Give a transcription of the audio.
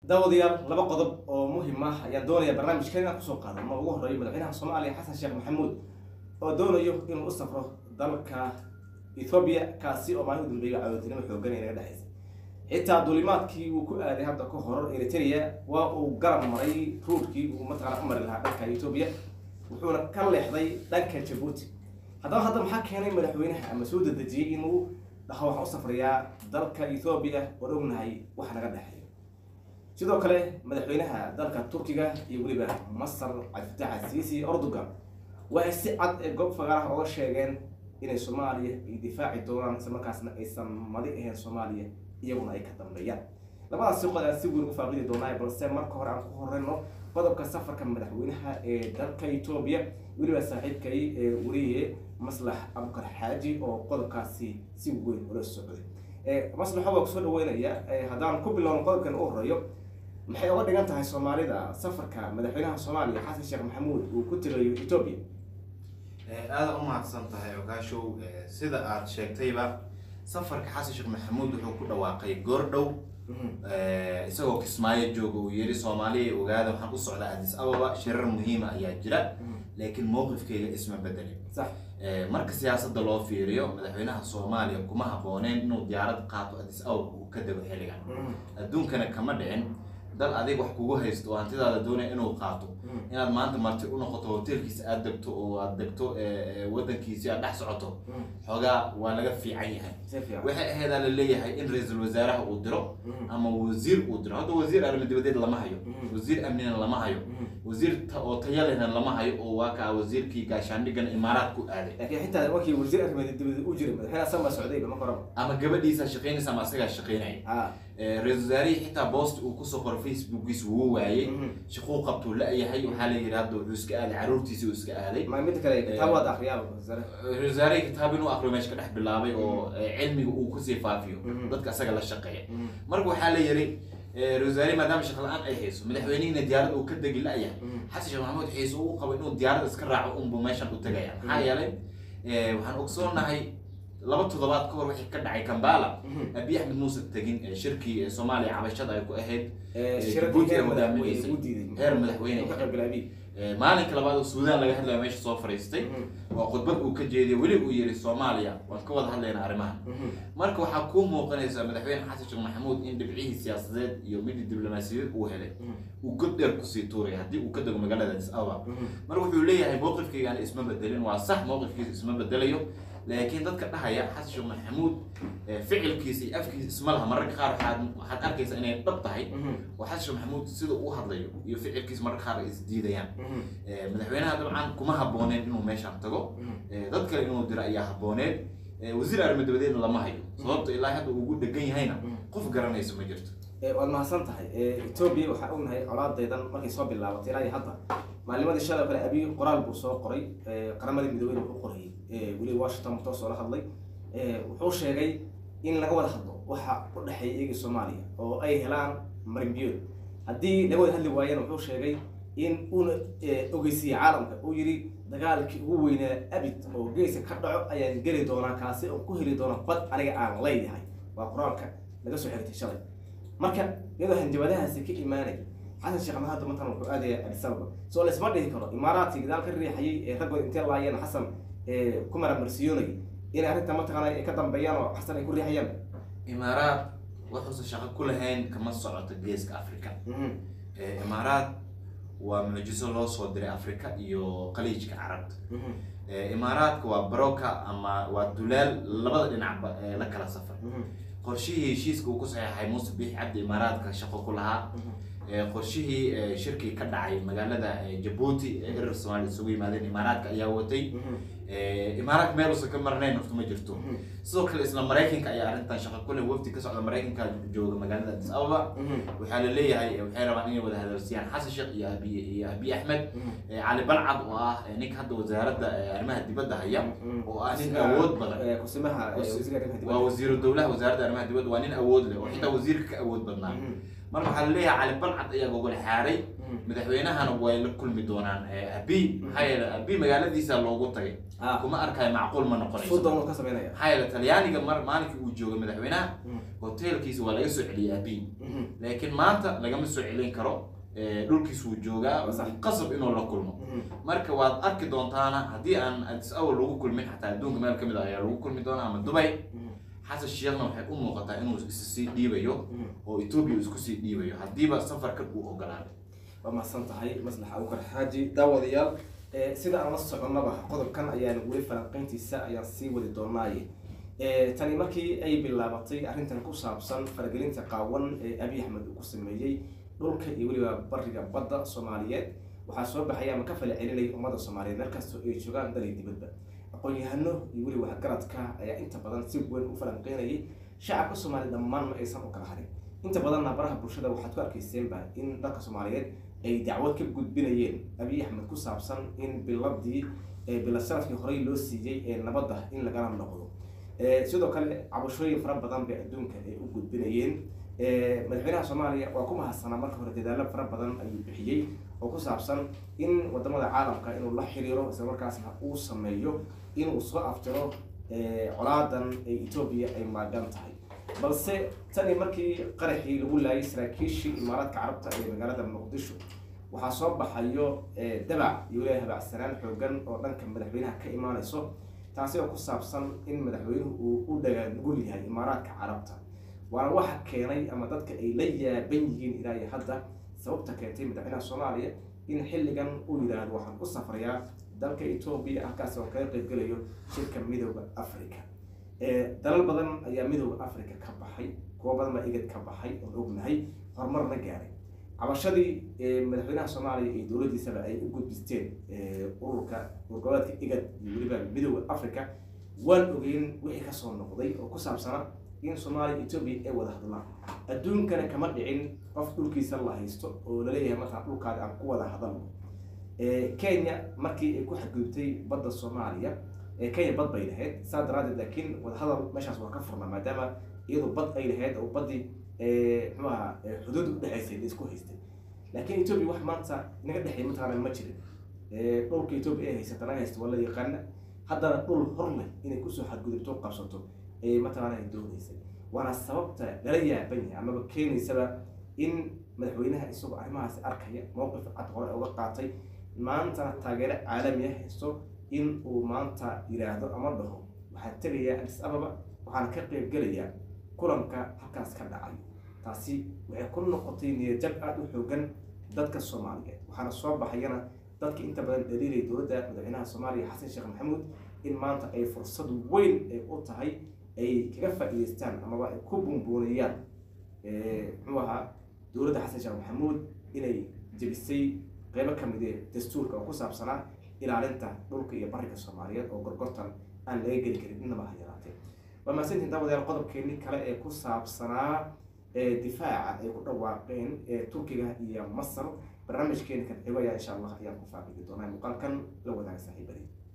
daawadayaal laba qodob oo muhiim ah ayaan doonaya barnaamijkan inaan kusoo qaadano ugu horeeyo madaxweynaha soomaaliya xasan sheekh maxamuud oo doonayo inuu u safro dalka ethoobiya kaasi oo maalin dambeeya cawootinimo xoogan ee naga dhexaysa xitaa duulimaadkii uu ku aaday hadda ka hor eritrea waa uu garab maray ruurkii uu mataqana u mari lahaa dhanka etoobiya wuxuuna ka leexday dhanka jabuuti haddaba hadda maxaa keenay madaxweynaha ama soo dedejiyey inuu dhaho waxaan u safrayaa dalka ethoobiya oon ognahay wax naga dhexeeyo sidoo kale madaxweynaha dalka turkiga iyo weliba masar cabdifatax asiisi erdogan waxay si cad ee goob fagaaraha oga sheegeen inay soomaaliya ay difaaci doonaan isla markaasna aysan madi ahayn soomaaliya iyaguna ay ka dambeeyaan labadaas si qod aan si weyn ugu faaqidi doonaa balse marka hore aan ku horeyno qodobka safarka madaxweynaha ee dalka etoobiya weliba saaxiibkay ee wariye maslax abukar xaaji oo qodobkaasi si weyn ula socday maslaxa waa kusoo dhaweynaya haddaan ku bilowno qodobkan u horeeyo maxay uga dhigan tahay soomaalida safarka madaxweynaha soomaaliya xasan sheekh maxamuud uu ku tegayo etoobiya aada u mahadsan tahay ogaashow sida aad sheegtayba safarka xasan sheekh maxamuud wuxuu ku dhawaaqay goordhow isagoo kismaayo jooga uu yiri soomaaliya ogaada waxaan u socdaa adis ababa shirar muhiima ayaa jira laakiin mowqifkayga isma bedelin sax marka siyaasadda loo fiiriyo madaxweynaha soomaaliya kuma habooneen inuu diyaarad qaato adis ababa uu ka dego xilligan adduunkana kama dhicin dal adig wax kugu haysto oo hantidaada doonaya inuu qaato inaad maanta marti u noqoto hoteelkiisa aad degto oo aad degto wadankiisi aad dhex socoto xoogaa waa laga fiican yahay si fiican waxay aheedaa la leeyahay in ra-iisul wasaaraha uu diro ama wasiir uu diro hadda wasiir arrimo dibadeed lama hayo wasiir amnina lama hayo wasiir ta- oo tayalehna lama hayo oo waa kaa wasiirkii gaashaandhigana imaaraad ku aaday laakiin xitaa markii wasiir arrimeed dibadda u jiray madaxweyne asan baa socdayba marka horeba ama gabadhiisa shaqaynaysa ama asagaa shaqaynaya ha ra-iisul wasaarihii xitaa boost uu kusoo qoray facebookiisa wuu waayey shaquu qabtuu la-yahay waxaa la yidhi hadda wuxuu iska aaday caruurtiisii uu iska aaday ma mid kale kitaab waad akriyaa wasaare ra-isul wasaarihii kitaab inuu aqriyo meesha ka dhex bilaabay oo cilmiga uu kusii faafiyo Mhm. dadka asaga la shaqeeya marka waxaa la yidhi ra-isul wasaarihi maadaama shaqo la-aan ay hayso madaxweynihiina diyaarad uu ka degi la-yahay xasan sheekh maxamuud xiise uu qabo inuu diyaarad iska raaco unbu meeshan u tegaya maxaa yeelay eh, waxaan ogsoonahay laba toddobaad ka hor wixii ka dhacay kambala abiy axmed muuse tegin eh, shirkii eh, soomaaliya cabashada ay ku ahayd Djibouti ay hogaaminaysay. heer madaxweyne ka qayb galay abiy Eh, maalinka labaad oo suudaan laga hadlayo meesha soo fariistay oo khudbad uu ka jeediyay weli uu yiri soomaaliya waan ka wada hadlaynaa arrimahan marka waxaa kuu muuqanaysa madaxweyne xasan sheekh maxamuud in dhibcihii siyaasadeed iyo midii diblomaasiyadeed uu helay uu god dheer kusii tuuraya haddii uu ka dego magaalada addis ababa marka wuxuu leeyahay mowqifkaygaan isma bedelin waa sax mowqifkiisa isma bedelayo laakiin dadka dhahaya xasan sheekh maxamuud eh, ficilkiisa iyo afkiisa isma laha mararka qaar waxaad waxaad arkaysaa inay dhab tahay oo xasan sheekh maxamuud sida uu hadlayo iyo ficilkiisa mararka qaar ay isdiidayaan Eh, madaxweynaha dabcan kuma habooneen inuu meeshaan tago Eh, dad kale inuu diro ayaa habooneed Eh, wasiir arrimo dabadeedna lama hayo sababta ilaa hadda uu ugu dhegan yahayna qof garanaysa ma jirto waad mahadsan tahay etoobiya waxaa ognahay colaadeedan markay soo bilaabatay ilaa iyo hadda maalimadii shalay oo kale abiy qoraal buu soo qoray eh, qaramadii midoobeyna wuxuu qorayay Eh, weli washington wuxuu soo la hadlay Eh, wuxuu sheegay in laga wada hadlo waxa u dhexeeya iyaga soomaaliya oo ay helaan marinbiyood haddii laga wada hadli waayana wuxuu sheegay in uuna eh, ogeysiiyey caalamka uu yidhi dagaalkii ugu weynaa abid oo geeska ka dhaco ayaan geli doonaa kaasi oo ku heli doona bad aniga aan leeyahay waa qur-aanka laga soo xigtay shalay marka iyadoo hanjabadahaasi ka imaanay xasan sheekh maxamed hadda matan wuxuu aadaya addis ababa soo laisma dhihi karo imaaraadkii gadaal ka riixayay ee raggood intee laayeen xasan ee ku maramarsiyoonay inay arrinta mataqaana ay ka dambeeyaan oo xasan ay ku riixayaan imaaraad wuxuusan shaqo ku lahayn kama socoto geeska africa Eh, imaaraad waa mucjiso loo soo diray africa iyo khaliijka carabta Eh, imaaraadka waa baroka ama waa dulaal labada dhinacba ee la kala safar qorshihii heshiiska uu ku saxeexay muuse biix cabdi imaaraadka shaqo ku lahaa Eh, qorshihii eh, shirkii ka dhacay magaalada eh, jabuuti ee erer soomaaliya isugu yimaadeen imaaraadka ayaa watay Eh, imaaraadka meel uusan ka marnayn horta ma jirto sidoo kale isla maraykanka ayaa arrintan shaqo ku leh wafdi ka socda maraykanka jooga magaalada addis ababa waxaa la leeyahay eh, waxay rabaan inay wada hadalsiyaan xasan sheekh iyo abiy iyo abiy axmed Eh, cali balcad oo ah eh, ninka hadda wasaaradda eh, arrimaha dibadda haya oo ah nin awood badan Eh, kusimaha eh, Kus- wasiirka arrimaha waa dibadda wasiiru dowlaha wasaaradda arrimaha dibadda waa nin awood leh oo xitaa wasiirka ka awood badnaa mar waxaa laleeyahay cali balcad ayaa gogol xaaray madaxweynahana way la kulmi doonaan abi maxaa yeele abi magaaladiisa loogu tagay Ah. kuma arkayo macquul ma noqonayso sudan ka sameynaya maxaa yeele talyaaniga mar maalinkii uu joogay madaxweynaha hotelkiisa waa laga soo celiyay abi laakiin maanta lagama soo celin karo eh, dhulkiisu wuu joogaa Sax. qasab inuu la kulmo marka waad arki doontaana haddii aan addis awal lagu kulmin xataa adduunka meel kamid ah ayaa lagu kulmi doonaa ama dubay xasan sheekhna waxay u muuqataa inuu is sii dhiibayo oo etoobiya isku sii dhiibayo haddiiba safarka uu ogolaaday waa mahadsan tahay maslax abukar xaaji daawadayaal eh, sida aan la soconnaba qodobkan ayaan weli falanqeyntiisa ayaan sii wadi doonaaye Eh, tani markii ay bilaabatay arrintan ku saabsan faragelinta qaawan ee abiy axmed uu ku sameeyey dhulka iyo weliba bariga badda soomaaliyeed waxaa soo baxaya ama ka fala celinaya ummadda soomaaliyeed meel kastoo ay joogaan dalay dibadba aqoon-yahano iyo weliba waxgaradka ayaa inta badan si weyn u falanqeynayay shacabka soomaaliya dhammaan ma aysan u kala harin inta badanna baraha bulshada waxaad ku arkayseenba in dalka soomaaliyeed ay dacwad ka gudbinayeen abiy axmed ku saabsan in biladii eh, bilad sharafkii horey loo siiyey ee nabadda in lagala noqdo Eh, sidoo kale cabashooyin fara badan bay adduunka ay u gudbinayeen Eh, madaxweynaha soomaaliya waa ku mahadsanaa marka hore dadaalo fara badan ayuu bixiyey oo ku saabsan in wadamada caalamka inuu la xiriiro islamarkaasna uu sameeyo inuu soo aftiro eh, colaadan ee etoobiya ay maagan tahay balse tani markii qaraxii lagu laayay saraakiishii imaaraadka carabta ee magaalada muqdisho waxaa soo baxayo eh, dabac iyo weliba habacsanaan xoogan oo dhanka madaxweynaha ka imaanayso taasi oo ku saabsan in madaxweynuhu uu u dhagaanugul yahay imaaraadka carabta waana waxa keenay ama dadka ay la yaaban yihiin ilaa iyo hadda sababta keentay madaxweynaha soomaaliya in xilligan uu yidhaahdo waxaan ku safrayaa dalka etoobiya halkaas oo kaga qaybgelayo shirka midooda africa Eh, dalal badan ayaa midooda africa ka baxay kuwo badan baa igad ka baxay oon ognahay horumarna gaaray cabashadii eh, madaxweynaha soomaaliya iyo dowladdiisaba ay u gudbisteen eh, ururka urgoboleedka igad iyo weliba midooda africa waan ogeyn wixii kasoo noqday oo ku saabsana in soomaaliya etoobiya ay wada hadlaan adduunkana kama dhicin qof dhulkiisa la haysto oo laleeyahay markaa dhulkaada aan ku wada hadalno Eh, kenya markii ay ku xadgudubtay badda soomaaliya eh, kenya bad bay lahayd saa daraadeed laakiin wadahadal meeshaas waa ka furnaa maadaama iyadu bad ay lahayd oo baddii eh, muxuu ahaa eh, xuduud udhexaysay la isku haystay laakiin etoobiya wax maanta inaga dhexeey mataqaana ma jirin Eh, dhulka etoobiya ay haysata naga haysta waa la yaqaana haddana dhul hor leh inay kusoo xadgudubto qabsato ayay mataqaana ay doonaysay waana sababta lala yaaban yahay amaba keenaysaba in madaxweynaha isagoo arrimahaasi arkaya mowqif cad hore uga qaatay maantana taageero caalami ah haysto in uu maanta yidhaahdo ama dhaho waxaan tegayaa addis ababa waxaan ka qayb gelayaa kulanka halkaas ka dhacay taasi waxay ku noqotay niyadjab aada u xoogan dadka soomaaliyeed waxaana soo baxayana dadka inta badan dhaliilaya dowladda madaxweynaha soomaaliya xasan sheekh maxamuud in maanta ay fursad weyn ay u tahay ay kaga faa'iidaystaan amaba ay ku buunbuuniyaan eh, muxuu ahaa dowladda xasan sheekh maxamuud inay jebisay qeybo ka mid ee dastuurka oo ku saabsanaa ilaalinta dhulka iyo bariga soomaaliyeed oo gorgortan aan laga geli karin innaba ha yaraatee waa mahadsantihin daawadayaal qodobkeenii kale ee ku saabsanaa ee difaaca ay ku dhawaaqeen ee turkiga iyo masar barnaamijkeeni kan xigo ayaa insha allah ayaan ku faaqidi doonaa muuqaalkan la wadaaga saaxiibadii